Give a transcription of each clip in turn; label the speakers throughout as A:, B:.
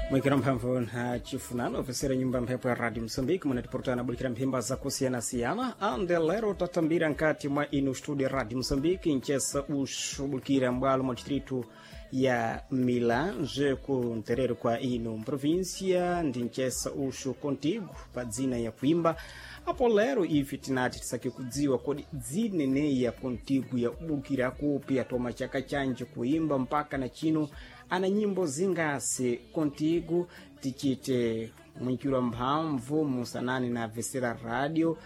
A: mwikira mphamvu na chifunano ofesera nyumba mphepo ya radio msambiki munatiportana bulikira mphimba zakusiyana-siyana ande lero tatambira nkati mwa inu studio radio msambiki ncesa uxubulikira mbwalo mwa distritu ya milange ku nterero kwa inu mprovíncia ndi ncesa uxu contigo pa dzina ya kuimba apo lero ife tinati tisake kudziwa kodi dzineneya contigo ya ubukira kupi atoma chaka chanje kuimba mpaka na chino ana nyimbo zingasi contigo tichite mwinjiro mphamvu musanani na vesera radio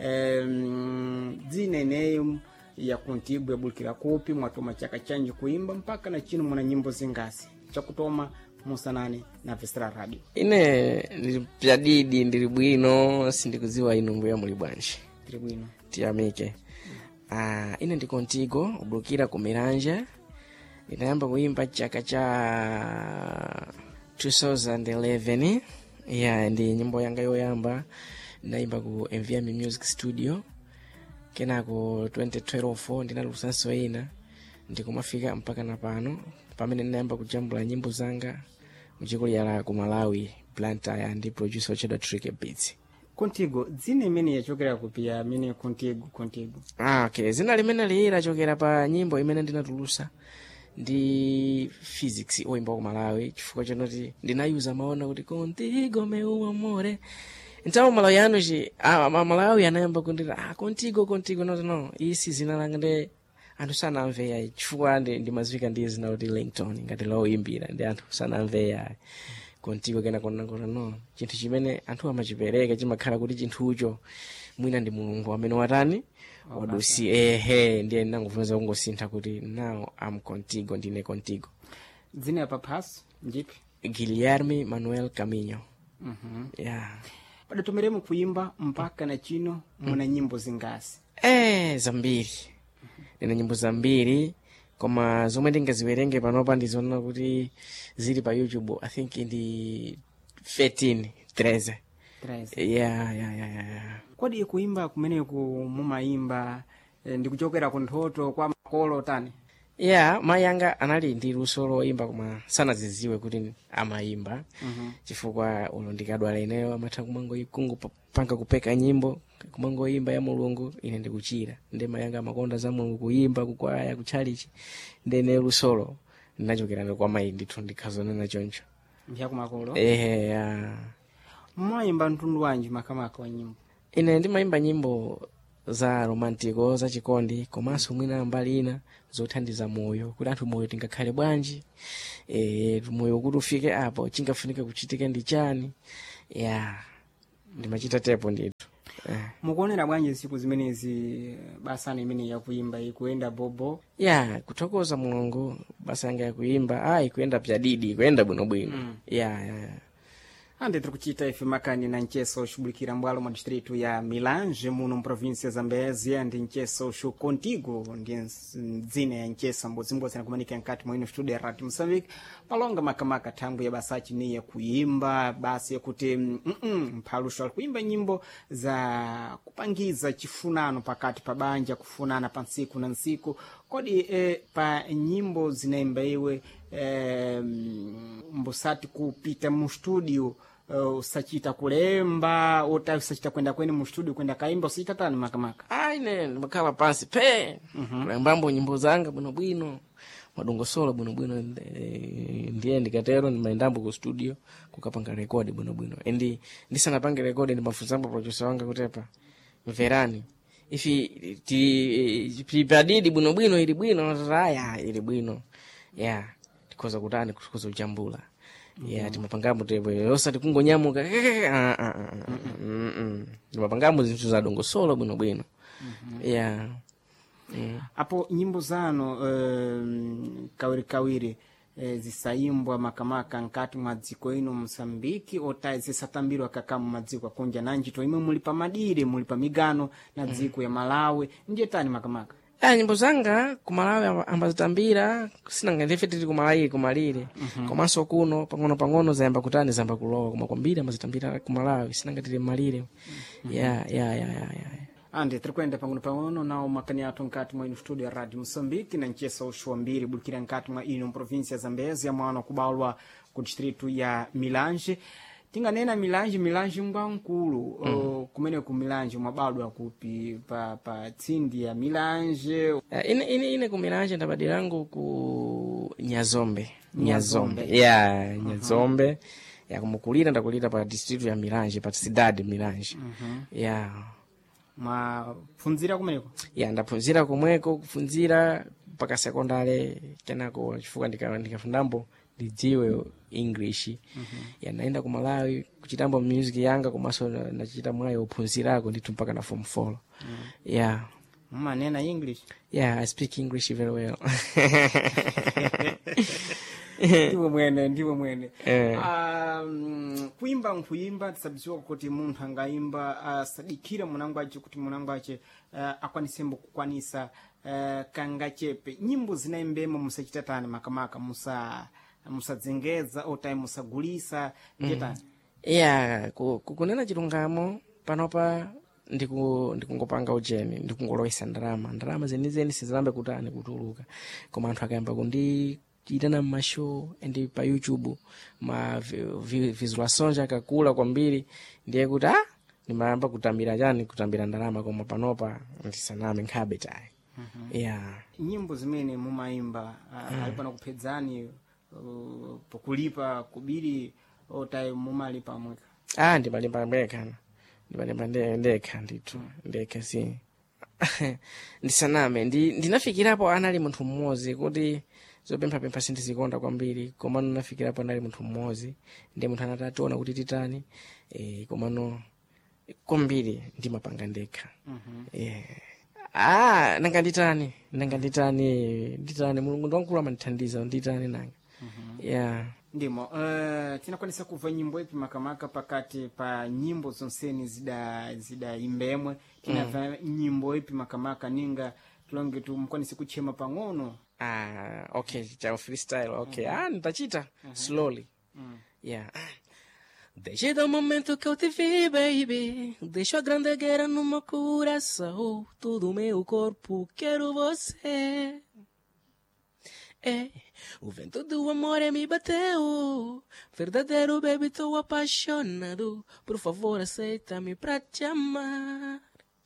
A: um, dzineneyo ya contigo yabulikira kupi mwatoma chaka chanje kuimba mpaka na chino muna nyimbo zingasi chakutoma musanani na vesera radio
B: ine ndili pyadidi ndili bwino sindikudziwa inu mbuya muli bwanji
A: tiri bwino
B: tiyamike ah, ine ndi contigo ubulukira ku miranja ndinayamba kuimba chaka cha 2011 yeah ndi nyimbo yanga yoyamba ndinayimba ku mvm music studio kenako 2012 ndinalusanso ina ndikumafika mpaka na pano pamene ndinayamba kujambula nyimbo zanga muchikulu la ku malawi plantaya ndi producer ochedwa trick beats
A: contigo dzina imene yachokera kupi ya amene contigo contigo
B: ah, okay zina limene liyi lachokera pa nyimbo imene ndinatulusa ndi physics oyimba ku malawi chifukwa chanoti ndinayuza maona kuti contigo meu amore então malawi ano ci ah, ma- malawi anayamba kundira ah, contigo contigo no no isi zina langa ndi anthu sanamveya chifukwa ndi ndimazivika ndi zina kuti langton ngati lowimbira ndi anthu sanamveya contigo kena konakona no chinthu chimene anthu amachipereka chimakhala kuti chinthucho mwina ndi mulungu amene watani wadusi ehe ndiye ndinangofunza kungosintha kuti now am contigo ndine contigo
A: dzina ya paphaso ndipi
B: guilherme manuel caminho
A: Mhm.
B: yeah.
A: padatomeremo kuimba mpaka na chino muna nyimbo zingasi
B: eh zambiri ndine nyimbo zambiri koma zomwe ndingaziwerenge panopa ndizoona kuti zili pa youtube i think ndi 13 13
A: 13
B: yeah, yeah, yeah, yeah, yeah.
A: kodi kuimba kumeneku mumayimba eh, ndikuchokera ku nthoto kwa makolo tani
B: yeah mayi anga anali ndi luso loyimba koma sanaziziwe kuti amayimba
A: Mhm.
B: chifukwa ulo ndikadwala ineyo amatha kumangoikungu panga kupeka nyimbo kumangoyimba ya mulungu ine ndikuchira ndi mayi anga amakonda za mulungu kuyimba kukwaya kutchalichi ndene lusolo ndinachokera kwa mayi ndithu ndikhazonena choncho
A: mpyaku makolo
B: ehe ya
A: mumayimba mtundu wanji makamaka wa nyimbo
B: ine ndimayimba nyimbo za romantico za chikondi komanso mwina mbali ina zothandiza moyo kuti anthu moyo tingakhale bwanji e, moyo kuti ufike apo chingafunika kuchitike ndi chani ya ndimachita tepo ndithu eh.
A: mukuonera bwanji siku zimenezi basani imene yakuimba ikuyenda bobo
B: ya kuthokoza mulungu basa yanga yakuyimba a ikuyenda pyadidi ikuyenda bwinobwino
A: Mm.
B: ya ya ya.
A: ande tiri kuchita ife makani na ncheso uxubulikira mbwalo mwa distritu ya milange muno mprovíncia zambezia ndi ncheso uxu contigo ndi ns- dzina ya nchesa mbodzimbodzi nakumanika nkati mwa ino studio ya radio moçambique palonga makamaka thangwi ya basaci ni yakuimba basi yakuti mm, mm, mphaluxo ali kuimba nyimbo za kupangiza chifunano pakati pa banja kufunana pa nsiku na nsiku kodi eh, pa nyimbo zinaimba iwe eh, mbusati kupita mu studio uh, usachita kulemba ota usachita kwenda kwene mu studio kwenda kaimba usachita tani makamaka
B: a ine ndimakhala pansi pe kulembambo nyimbo zanga bwinobwino madongosolo bwinobwino eh, ndiye ndikatero ndimayendambo ku studio kukapanga rekodi bwinobwino endi ndisanapange rekodi ndimafunsambo producer wanga kutepa mverani ifi ti- tipadidi bwinobwino ili bwino aya ili bwino ya tikhoza kutani tikhoza kujambula ya timapangambo tepo osati kungonyamuka Ah, ah, ah, ah, mm, mm. timapangambo zinthu za dongosolo bwinobwino ya Mm.
A: apo nyimbo zano um, kawirikawiri eh, zisayimbwa makamaka nkati mwa dziko ino mosambiki ota zisatambirwa kaka mu madziko akunja nanjito imwe muli pa madire muli pa migano na dziko ya malawi ndiye tani makamaka
B: ya nyimbo zanga kumalawi amba- ambazitambira sinanga ndife tili kumalawi kumalire komanso kuno pang'ono pang'ono zayamba kutani zayamba kulowa koma kwambiri ambazitambira kumalawi sinanga tili mmalire ya ya ya ya ya
A: ande tiri kuenda pang'ono pang'ono nawo makani athu nkati mwa ino studio ya radio moçambique na nchesa uxu wambiri bulikira nkati mwa ino mprovíncia zambezi ya mwana kubalwa ku distritu ya milanje tinganena milanje milanje ngwankulu mm. kumene ku milanje mwabadwa kupi pa, pa tsindi ya milanje
B: Uh, ine, ine, ine kumilanje ndabadirangu ku nyazombe
A: Nyazombe.
B: nyazombe ya nyazombe ya kumukulira ndakulira pa district ya milanje pa cidade milanje ya
A: mwapfunzira kumeneko
B: ya ndaphunzira komweko kuphunzira mpaka sekondale kenako chifukwa ndika- ndikafundambo ndidziwe english ya ndaenda ku malawi kuchitambo music yanga komanso na- nachita mwayo uphunzirako ndithu mpaka na form 4 ya
A: mumanena english
B: yeah i speak english very well
A: ndiwe mwene ndiwe mwene
B: Eh.
A: um, kuimba nkuimba tisabiziwa kuti munthu angayimba asadikire munango ace kuti munango ace uh, akwanisembo kukwanisa uh, kangachepe nyimbo zinaimbemo musachitatani makamaka musa musadzengeza otayi musagulisa chetani
B: yeah ku- ku- kunena chilungamo panopa ndiku- ndikungopanga ujeni ndikungolowesa ndalama ndalama zenizeni sizilambe kutani kutuluka koma anthu akayamba kundiitana mmashow and pa youtube ma vi- vi- visualizations akakula kwambiri ndiye kuti ah ndimayamba kutambira chani kutambira ndalama koma panopa ndisaname nkhabe tayi yeah
A: nyimbo zimene mumayimba uh, ali pano kuphedzani uh, pokulipa kubiri otayi mumalipa mweka
B: ah ndimalimba ndekha ndimalimba nde- ndekha ndithu ndekha si ndisaname ndi ndinafikirapo anali munthu mmodzi kuti zopemphapempha sindizikonda kwambiri komano nafikirapo anali munthu mmodzi ndi munthu anati ationa kuti titani e, komano kwambiri ndimapanga ndekha yeah. ah nanga nditani nanga nditani nditani mulungu ndiwankulu amandithandiza nditani nanga yeah
A: ndimo uh, tinakwanisa kumva nyimbo ipi makamaka pakati pa nyimbo zonseni zida zidayimbemwe tinamva nyimbo ipi makamaka ninga tilonge tumkwanise kuchema pang'ono
B: Ah, okay, cha freestyle, okay. Ah, nitachita slowly. Yeah. Desde o momento que eu te vi, baby, deixo a grande guerra no meu coração, todo o meu corpo quero você. É, o vento do amor é me bateu, verdadeiro baby, tô apaixonado, por favor aceita-me pra te amar.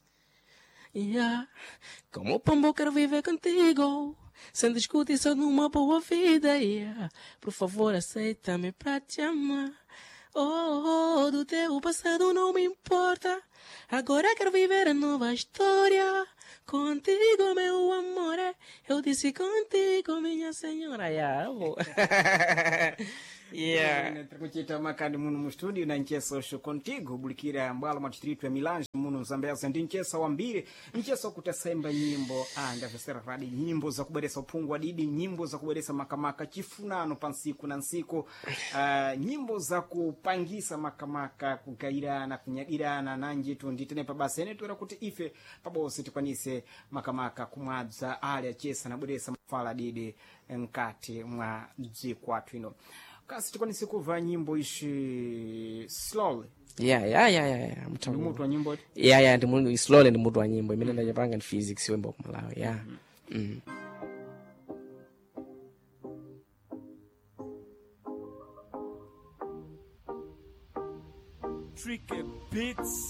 B: Yeah. Como pombo quero viver contigo Sem discutir numa boa vida yeah. Por favor aceita-me pra te amar oh, oh, do teu passado não me importa Agora quero viver a nova história Contigo meu amor Eu disse contigo minha senhora yeah. yeah.
A: tikuchita makani muno mu studio na nchesa usho contigo bulikira mbwalo mwa distritu ya milanje muno mzambeza ndi nchesa wambiri nchesa kutasemba nyimbo ah, ndavesera radi nyimbo za kuberesa uphungu wa didi nyimbo za kuberesa makamaka chifunano pa nsiku na nsiku uh, nyimbo za kupangisa makamaka kugairana kunyagirana nanjitu nditenepa basi ene tuera kuti ife pabose tikwanise makamaka kumwadza ali achesa nabweresa mafala didi mkati mwa dziko athu ino kasi tikwanise kumva nyimbo ishi slowly
B: yeah, yeah, yeah, yeah, yeah.
A: ndi
B: Mtamu.
A: mutu wa nyimbo
B: yeah, yeah, ndi mu- slowly ndi mutu wa nyimbo imene ndachapanga ndi physics wemba kumalawi yeah. mm.
C: Tricky Beats.